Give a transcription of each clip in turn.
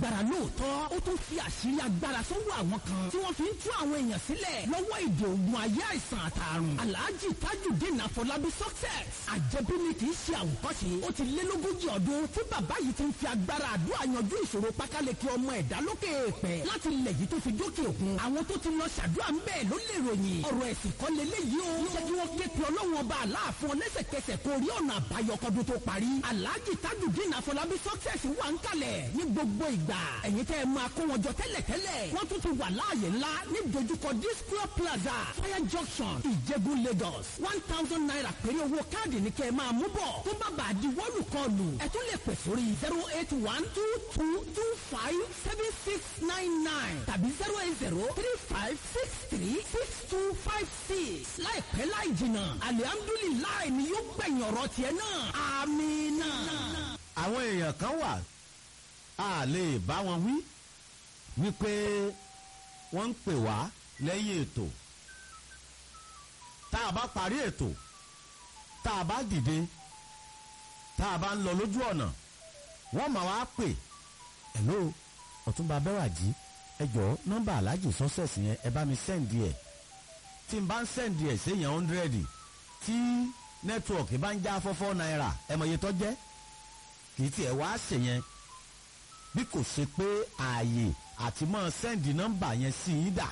lágbára lóòótọ́ ó tún fi àṣírí agbára sọ́wọ́ àwọn kan tí wọ́n fi ń tú àwọn èèyàn sílẹ̀ lọ́wọ́ ìdè ògùn ayé àìsàn àtàrùn alhaji tajudeen afọlábí success àjẹbí ni kì í ṣe àwòkọ́ṣe ó ti lé lógójì ọdún tí bàbá yìí ti ń fi agbára àdúrà yanjú ìṣòro pákáleke ọmọ ẹ̀dá lókè èèpẹ̀ láti ilẹ̀ yìí tó fi dókè òkun àwọn tó ti lọ ṣàdúrà ń bẹ́ẹ̀ ló lè ròyìn ọ̀rọ̀ ẹ̀sìn kọ́ leléyìí o jẹ́ kí wọ́n ké pe ọlọ́run ọba aláàfin lẹ́sẹ̀kẹsẹ̀ kó rí ọ̀nà àbáyọ kọ́dún tó parí alhaji tajudeen afọlábí success wà ń kalẹ̀ ní gbogbo ìgbà ẹ̀yin tẹ́ ẹ máa kó wọn jọ tẹ́lẹ̀tẹ́lẹ̀ wọ́n tún ti wà láàyè ńlá ní dojúkọ disco plaza fire junction ìjẹ̀bú lagos one thousand naira péré owó káàdì ní kẹ́ ẹ máa mú bọ̀ tó bá bàa di wọ́ọ̀lù kọlù ẹ tún lè pè sórí zero eight one two two two five seven six nine nine tàbí zero eight zero three five six three six two five six láìpẹ́ láì jìnnà alihamdulilayi ni yóò gbẹ̀yìn ọ̀rọ̀ tiẹ̀ náà amínà. àwọn èèyàn kan wà a lè bá wọn wí wípé wọ́n ń pè wá lẹ́yìn ètò tá a bá parí ètò tá a bá dìde tá a bá ń lọ lójú ọ̀nà wọ́n máa wá pè hello ọ̀túnba bẹ́wàjì ẹ jọ̀ọ́ nọ́mbà aláàjì sọ́sẹ̀sì yẹn ẹ bá mi sẹ́ǹdì ẹ̀ tí n bá ń sẹ́ǹdì ẹ̀ séèyàn hundred tí nẹ́tíwọ̀kì bá ń já fọ́fọ́ náírà ẹ mọ̀ iye tó jẹ́ kì í tiẹ̀ wá ṣèyẹn bí kò ṣe pé ààyè àti mọ́ sẹ́ǹdì nọ́mbà yẹn sí i dà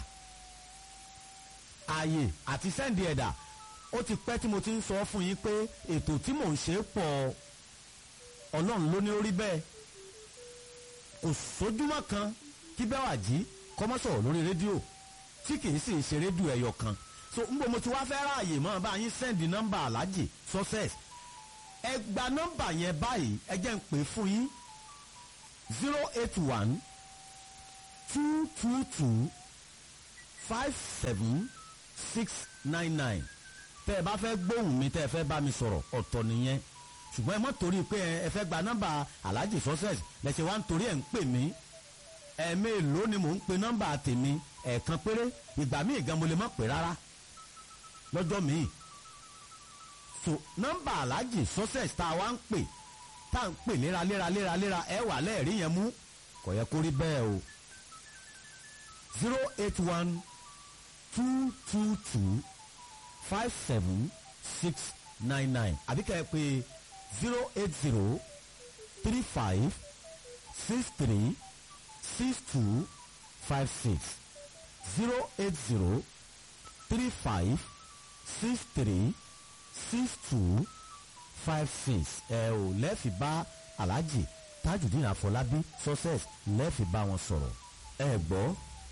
ààyè àti sẹ́ǹdì ẹ̀dà ó ti pẹ́ tí mo ti ń sọ fún yín pé ètò tí mò ń ṣe pọ̀ ọlọ́run ló ní orí bẹ́ẹ̀ kò sójúmọ́ kan kí bẹ́ẹ̀ wà jí kọ́mọ́sọ̀rọ̀ lórí rédíò tí kì í sì ṣe rédíò ẹ̀yọ kan so n bò mo ti wá fẹ́ ráàyè mọ́ bá yín sẹ́ǹdì nọ́mbà alájì success ẹ gba nọ́mbà yẹn báyìí ẹ jẹ́ ń pè fún yín zero eight one two two two five seven six nine nine tẹ́ ẹ bá fẹ́ gbóhùn mi tẹ́ ẹ fẹ́ bá mi sọ̀rọ̀ ọ̀tọ̀ nìyẹn ṣùgbọ́n ẹ mọ̀ torí pé ẹ fẹ́ gba nọ́mbà aláàjì success lẹ́sẹ̀ wá ń torí ẹ̀ ń pè mí ẹ̀ẹ́mẹ́lòó ni mò ń pe nọ́mbà tèmi ẹ̀ẹ̀kan péré ìgbà míì gan mo lè mọ̀ pé rárá lọ́jọ́ míì so nọ́mbà aláàjì success tá a wá ń pè tá à ń pè léraléra léraléra ẹ wà lẹ́ẹ̀rí yẹn mú kò yẹ kó rí bẹ́ẹ̀ o zero eight one two two two five seven six nine nine àbí kẹ́ ẹ pé zero eight zero three five six three six two five six zero eight zero three five six three six two five six ẹ ò lẹ́ẹ̀fì bá alhaji tajudeen afọlábí success lẹ́ẹ̀fì bá wọn sọ̀rọ̀ ẹ gbọ́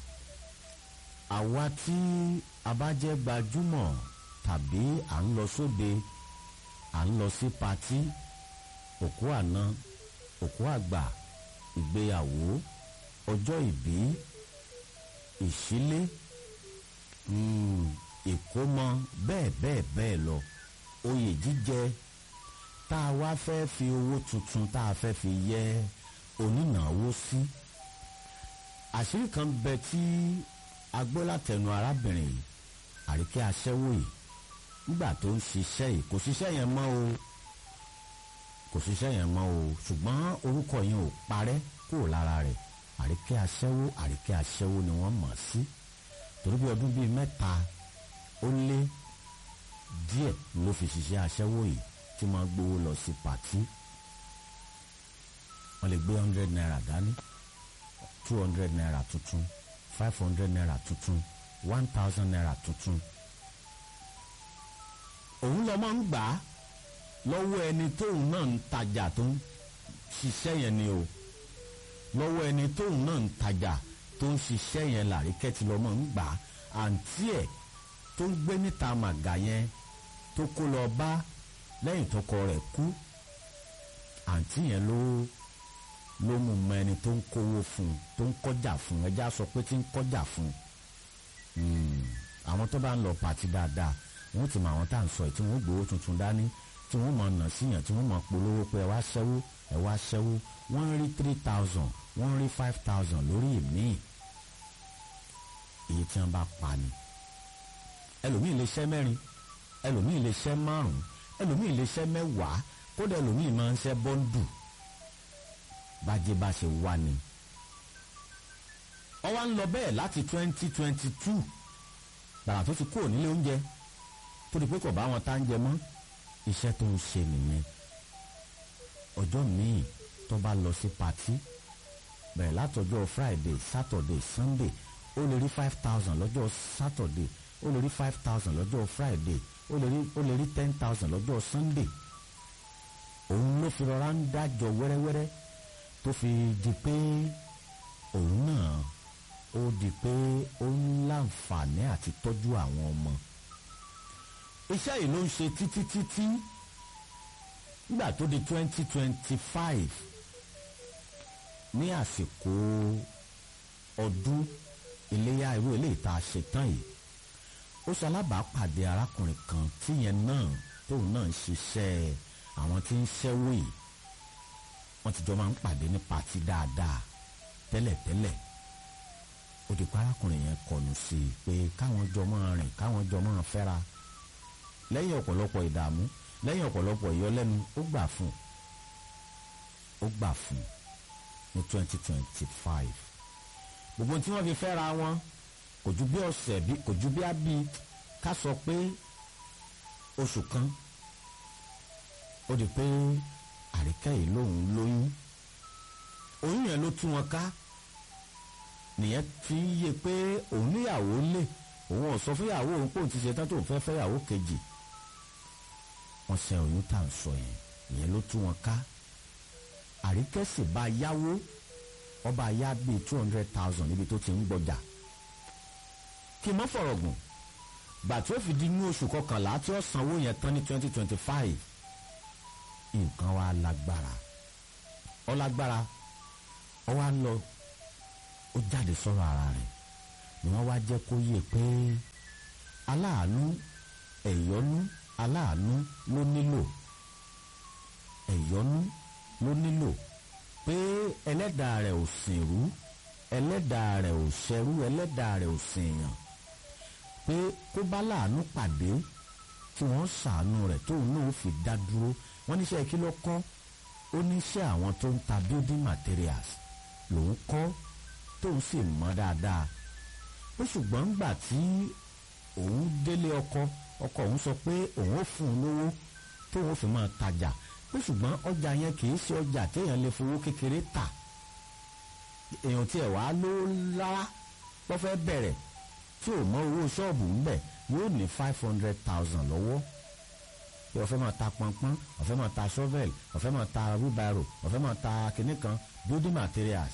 àwa tí a bá jẹ́ gbajúmọ̀ tàbí à ń lọ sóde à ń lọ sí patí òkú àná òkú àgbà ìgbéyàwó ọjọ́ ìbí ìṣílé mm, ìkómọ bẹ́ẹ̀ bẹ́ẹ̀ bẹ́ẹ̀ lọ oyè jíjẹ tá a wá fẹ́ fi owó tuntun tá a fẹ́ fi yẹ onínáwó sí àṣírí kan bẹ tí a gbọ́ látẹnu arábìnrin yìí àríkẹ́ aṣẹ́wó yìí nígbà tó ń ṣiṣẹ́ yìí kò ṣiṣẹ́ yẹn mọ́ o kò ṣiṣẹ́ yẹn mọ́ o ṣùgbọ́n orúkọ yẹn ò parẹ́ kúrò lára rẹ̀ àríkẹ́ aṣẹ́wó àríkẹ́ aṣẹ́wó ni wọ́n mọ̀ sí torí bí ọdún bíi mẹ́ta ó lé díẹ̀ ló fi ṣiṣẹ́ aṣẹ́wó yìí tí wọ́n gbowó lọ sí pàtí wọ́n lè gbé hundred naira dání two hundred naira tuntun five hundred naira tuntun one thousand naira tuntun òun lọ máa ń gbà á lọ́wọ́ ẹni tóun náà ń tajà tó ń ṣiṣẹ́ yẹn ni o lọ́wọ́ ẹni tóun náà ń tajà tó ń ṣiṣẹ́ yẹn làríkẹ́tì lọ́ máa ń gbà á àǹtí ẹ̀ tó ń gbé níta màgà yẹn tó kó lọ bá lẹ́yìn tọkọ rẹ̀ kú àǹtí yẹn ló ló mú mọ ẹni tó ń kówó fún un tó ń kọjá fún un ẹja sọ pé tí ń kọjá fún un àwọn tó bá ń lọ pàtí dáadáa wọn ti mọ àwọn tá à ń sọ yìí tí wọn gbowó tuntun dání tí wọn mọ nà síyàn tí wọn mọ polówó pé ẹ wá ṣẹ́wó ẹ wá ṣẹ́wó wọ́n rí three thousand wọ́n rí five thousand lórí ìmíì èyí tí wọ́n bá pa ni ẹlòmíì lè ṣẹ́ mẹ́rin ẹlòmíì lè ṣẹ́ márùn-ún ẹlòmíì lè ṣẹ́ mẹ́wàá kódà ẹlòmíì máa ń ṣẹ́ bọ́ńdù bájẹ́ bá ṣe wá ni ó wá ń lọ bẹ́ẹ̀ láti twenty twenty two gbàrà tó ti kúrò nílé oúnjẹ tó di pé kò bá wọn tá ń jẹ mọ́ iṣẹ́ tó ń ṣe nìyẹn ọjọ́ míì tó bá lọ sí patí bẹ̀rẹ̀ látọjọ́ friday saturday sunday ó lè rí five thousand lọ́jọ́ saturday ó lè rí five thousand lọ́jọ́ friday ó lè rí ó lè rí ten thousand lọ́jọ́ sunday òun ló fi rọra ń dájọ wẹ́rẹ́wẹ́rẹ́ tó fi di pé òun náà ó di pé ó ń láǹfààní àti tọ́jú àwọn ọmọ iṣẹ́ yìí ló ń ṣe títí títí nígbà tó di twenty twenty five ní àsìkò ọdún iléyà irú eléyìí tá a ṣe tán yìí ó ṣalábàápàdé arákùnrin kan tíyẹn náà tóun náà ń ṣiṣẹ́ àwọn tí ń ṣẹ́wó yìí wọ́n ti jọ máa ń pàdé ní pàtí dáadáa tẹ́lẹ̀tẹ́lẹ̀ ó di pé arákùnrin yẹn kọnu sí i pé káwọn jọ máa rìn káwọn jọ máa fẹ́ra lẹ́yìn ọ̀pọ̀lọpọ̀ ìdààmú lẹ́yìn ọ̀pọ̀lọpọ̀ ìyọlẹ́nu ó gbà fún ó gbà fún ní twenty twenty five gbogbo tí wọ́n fi fẹ́ra wọn kò ju bí ọ̀sẹ̀ bí kò ju bí ábí ká sọ pé oṣù kan ó di pé àríkẹ́ yìí lòun lóyún oyún yẹn ló tú wọn ká nìyẹn fi ń yé pé òun níyàwó lè òun ò sọ fúnyàwó òun pé òun ti ṣe tán tóun fẹ́ fẹ́yàwó kejì wọ́n ṣe oyún tá à ń sọ yẹn ìyẹn ló tú wọn ká àríkẹ́ sì bá yáwó ọba yá bíi two hundred thousand níbi tó ti ń gbọjà kí n mọ́ fọ̀rọ̀ gùn gbà tí ó fi di ní oṣù kọkànlá tí ó sanwó yẹn tán ní twenty twenty five nǹkan wa lágbára ó lágbára ó wá lọ ó jáde sọ̀rọ̀ ara rẹ̀ ni wọ́n wá jẹ́ kó yé pé aláàánú ẹ̀yọ́nú aláàánú ló nílò ẹ̀yọ́nú ló nílò pé ẹlẹ́dàá rẹ̀ ò sìnrú ẹlẹ́dàá rẹ̀ ò ṣẹrú ẹlẹ́dàá rẹ̀ ò sìnyàn pé kó bá láàánú pàdé tí wọ́n ṣàánú rẹ̀ tóun náà fi dá dúró wọ́n níṣẹ́ kí ló kọ́ ó níṣẹ́ àwọn tó ń ta building materials lòun kọ́ tóun sì mọ̀ dáadáa ó ṣùgbọ́n gbà tí òun délé ọkọ ọkọ òun sọ pé òun ó fún un lówó tóun fi máa tajà pé ṣùgbọ́n ọjà yẹn kì í ṣe ọjà téèyàn lè fowó kékeré tà èèyàn tiẹ̀ wá ló rárá wọ́n fẹ́ bẹ̀rẹ̀ tí ò mọ owó ṣọ́ọ̀bù ńbẹ̀ yóò ní five hundred thousand lọ́wọ́ pé ó fẹ́ máa ta pọnpọ́n ó fẹ́ máa ta shovel ó fẹ́ máa ta wheelbarrow ó fẹ́ máa ta kinní kan building materials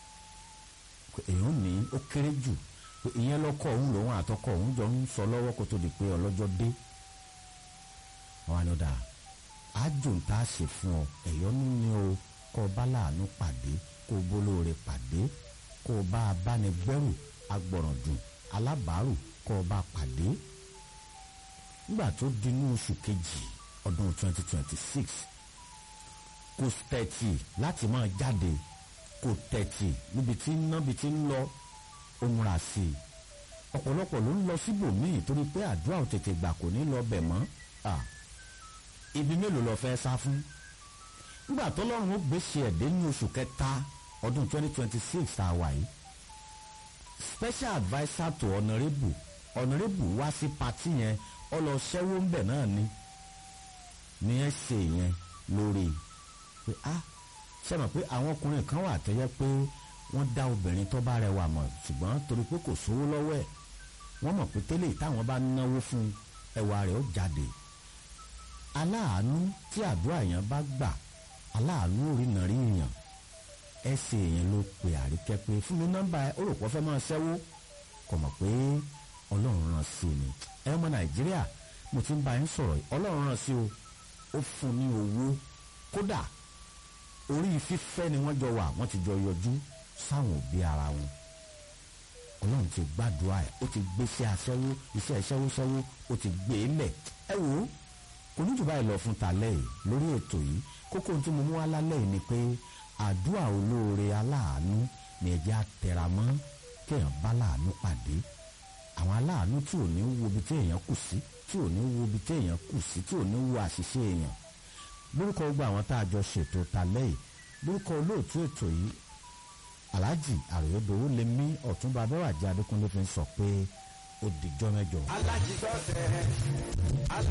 èèyàn ní ó kéré jù pé ìyẹn lọ́kọ̀ òun lòun àtọkọ̀ òun jọ ń sọ lọ́wọ́ kó tó di pé ọlọ́jọ́ dé wọn á lọ dáa ájò ń tá a ṣe fún ọ ẹ̀yọ́nú ni o kó o bá láàánú pàdé kó o bólóore pàdé kó o bá abánigbẹ́rù agbọ̀ràndùn alábàárù kó o bá pàdé. nígbà tó di ní oṣù kejì ọdún 2026 kò tẹ̀tì láti máa jáde kò tẹ̀tì níbi tí ń ná bí tí ń lọ ó múra sí i ọ̀pọ̀lọpọ̀ ló ń lọ síbòmíì torí pé àdúrà ò tètè gbà kò ní lọ bẹ̀ mọ́ ibi mélòó lọ fẹ́ sá fún nígbà tó lọ́rùn ó gbèsè ẹ̀dẹ́ ní oṣù kẹta ọdún 2026 tá a wà yìí special adviser to honourable honourable wá sí pati yẹn ọ lọ ṣẹ́wó ńbẹ̀ náà ni ní ẹ ṣe yẹn lórí pé a ṣe mọ̀ pé àwọn ọkùnrin kan wà tẹ́yẹ pé wọ́n dá obìnrin tó bá rẹwà mọ̀ ṣùgbọ́n torí pé kò sówó lọ́wọ́ ẹ̀ wọ́n mọ̀ pé tẹ́lẹ̀ táwọn bá náwó fún ẹwà rẹ̀ ó jáde aláàánú tí àdúrà yẹn bá gbà aláàánú òrìnà rí yàn ẹsẹ̀ yẹn ló pe àríkẹ́ pé fún mi nọ́mbà ẹ ó rò pọ́ fẹ́ máa ṣẹ́wó kò mọ̀ pé ọlọ́run rán sí ni ẹ ọmọ nàìjíríà mo ti ń bá yín sọ̀rọ̀ ọlọ́run rán sí o ó fún ní owó kódà orí fífẹ́ ni wọ́n jọ wà wọ́n ti jọ yọjú sáwọn òbí ara wọn ọlọ́run ti gbàdúrà ẹ̀ ó ti gbé sí aṣẹ́wó iṣẹ́ ṣẹ́wó ṣẹ́wó ó ti gbé e lẹ̀ ẹ wò ó kò ní jù báyìí lọ fún talẹ́ yìí lórí ètò yìí kókó tí mo mú wá lálẹ́ yìí ni pé àdúrà olóore aláàánú ni ẹ̀jẹ̀ àtẹ̀ramọ́ kéèyàn bá láàánú pàdé àwọn aláàánú tí ò ní wo ibi tí èèyàn kù sí tí ò ní wo ibi tí èèyàn kù sí tí ò ní wo àṣìṣe èèyàn lórúkọ gbogbo àwọn tá a jọ ṣètò talẹ́ yìí lórúkọ olóòtú ètò yìí alhaji àròyédowó lè mí ọ̀túnba abẹ́wàjẹ́ adékúnlé fi ń sọ pé ó dìjọ́ mẹ́jọ. alájí sọ́sẹ̀